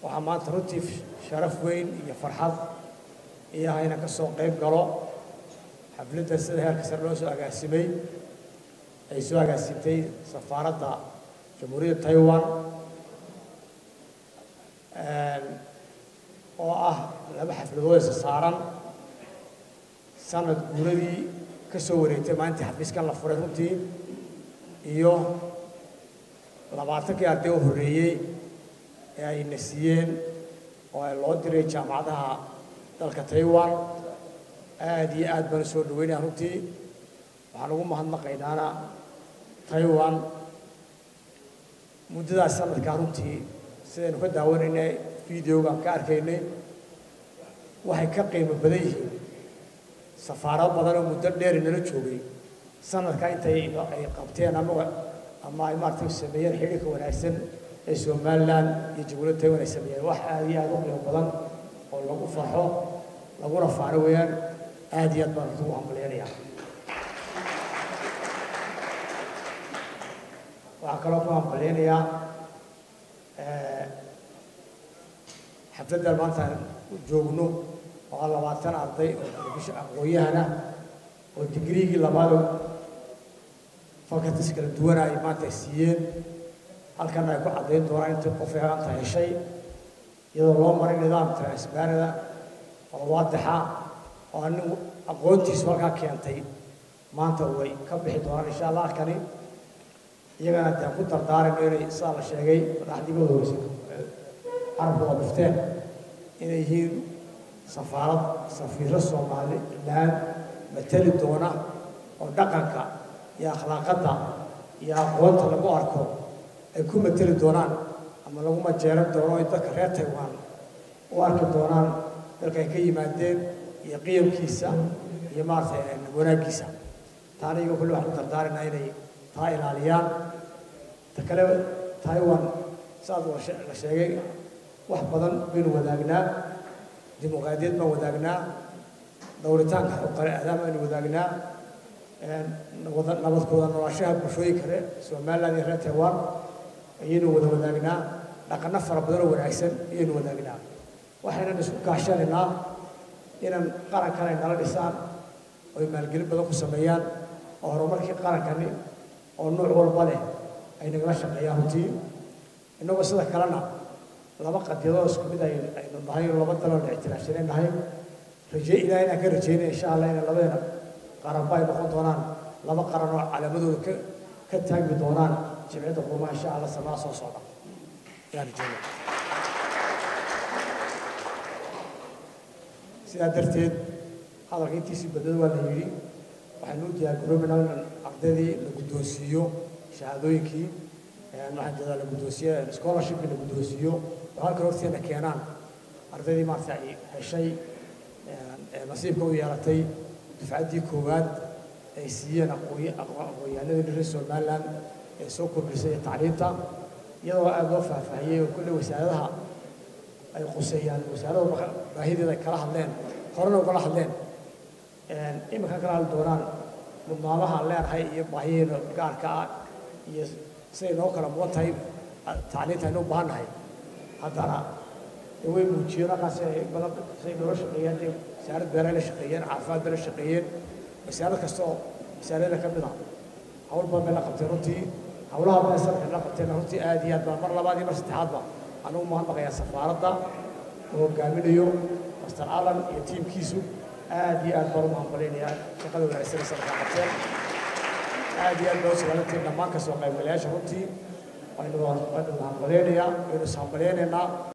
waxaa maanta runtii sharaf weyn iyo farxad iyo ah inaan ka soo qayb galo xafladda sida heerka sare loo soo agaasimay ay soo agaasintay safaaradda jamhuuriyadda taiwan oo ah laba xafladood isa saaran sanad guuradii ka soo wareegtay maalintii xafiiskan la furay runtii iyo labaatankii arday oo horreeyey ee ayna siiyeen oo ay loo diray jaamacadaha dalka taiwan aad iyo aad baan soo dhaweynaya runtii waxaan ugu mahadnaqaynaana taiwan muddadaas sanadkaa runtii sidaynu ka daawanaynay videogaan ka arkaynay waxay ka qiimo badan yihiin safaarado badan oo muddo dheeri nala joogay sanadkaa intay ay qabteen ama ama ay maaragtay sameeyeen xidhiirka wanaagsan ee somaliland iyo jamhuuriyadda taiwan ay sameeyeen wax aad iyo aad u qiimo badan oo lagu farxo laguna faano weeyaan aad iyo aad baan ugu hambaleynayaa waxaan kaloo ku hambaleynayaa xafladdan maanta aan joogno oo ah labaatan arday oo bisha aqoon-yahana oo digriigii labaado faculties kala duwana ay maanta siiyeen halkana ay ku caddayn doonaan intii qof eeanta heshay iyadoo loo maray nidaam transparada oo waadixa oo anigu aqoontiisu halkaa keentay maanta way ka bixi doonaan insha allah halkani iyagana dee ku dardaarayno inay sidaa la sheegay madaxdigooda hoose carabkooda dhufteen inay yihiin safaarad safiiro somaliland matali doona oo dhaqanka iyo akhlaaqadda iyo aqoonta lagu arko ay ku mateli doonaan ama lagu majeeran doono ay dadka reer taiwan u arki doonaan dalka ay ka yimaadeen iyo qiyamkiisa iyo maaragtay wanaaggiisa taana iyago kulli waxaan u dardaaraynaa inay taa ilaaliyaan ta kale taiwan saas la sheegay wax badan baynu wadaagnaa dimuqraadiyad baan wadaagnaa dowritaanka xuquuqal aadaam baynu wadaagnaa nabadkooda noolaashaha bulshooyin kale somaliland iyo reer taiwan ayaynu wada wadaagnaa dhaqano fara badan oo wanaagsan ayaynu wadaagnaa waxaynan isku kaashanaynaa inaan qarankan ay nala dhisaan oo ay maalgelin badan ku sameeyaan oo horumarkii qarankani oo nuuc walba leh ay nagala shaqeeyaan runtii innagoo sida kalena laba qadiyadoo isku mid aynu nahay oo laba daloo la ictiraafsanay nahay raje ilaah inaan ka rajeynaya insha allah inay labadeena qaranba ay noqon doonaan laba qaran oo calaamadooda ka ka taagmi doonaan jimciyadda qurumaha insha allah sanaa soo socda ayaan rajeynaya sidaa darteed hadalka intiisii badnada waa la yidhi waxaynu u diyaargaroobaynaa inaan ardaydii la guddoonsiiyo shahaadooyinkii waxaan jeedaa la guddoonsiiyo scholarshipkii la guddoonsiiyo oo halkan horteena keenaan ardaydii maarata ay heshay nasiibka u yeelatay dufcaddii koowaad ay siiyeen aqoonyahanadii reer somaliland ee soo kordhisay tacliinta iyadoo aada loo faahfaahiyey oo kulle wasaaradaha ay quseeyaan wasaarada baahideeda ay kala hadleen horena ugala hadleen iminka kala hadli doonaan mudnaamaha aan leenahay iyo baahiyeena gaarka ah iyo siday noo kala mudan tahay tacliinta aynu u baahan nahay haddana dee way muujiyeen halkaas badan say noola shaqeeyeen dee wasaarad beeray la shaqeeyeen caafimaad bay la shaqeeyeen wasaarad kasta oo wasaarada ka mid ah hawl badan bay la qabteen runtii hawlaha badan sanadkan la qabteen runtii aad iyo aad baa mar labaad iyo mar saddexaadba anugu mahadnaqayaa safaaradda oo hogaaminayo master allan iyo tiimkiisu aad iyo aad baan u mahadmalaynayaa shaqada wanaagsan ee sanadkan qabteen aad iyo aad baa u sagaalantiin dhammaan kasoo qaybgalayaasha runtii waynu waynu hambaleynayaa waynu is hambaleynaynaa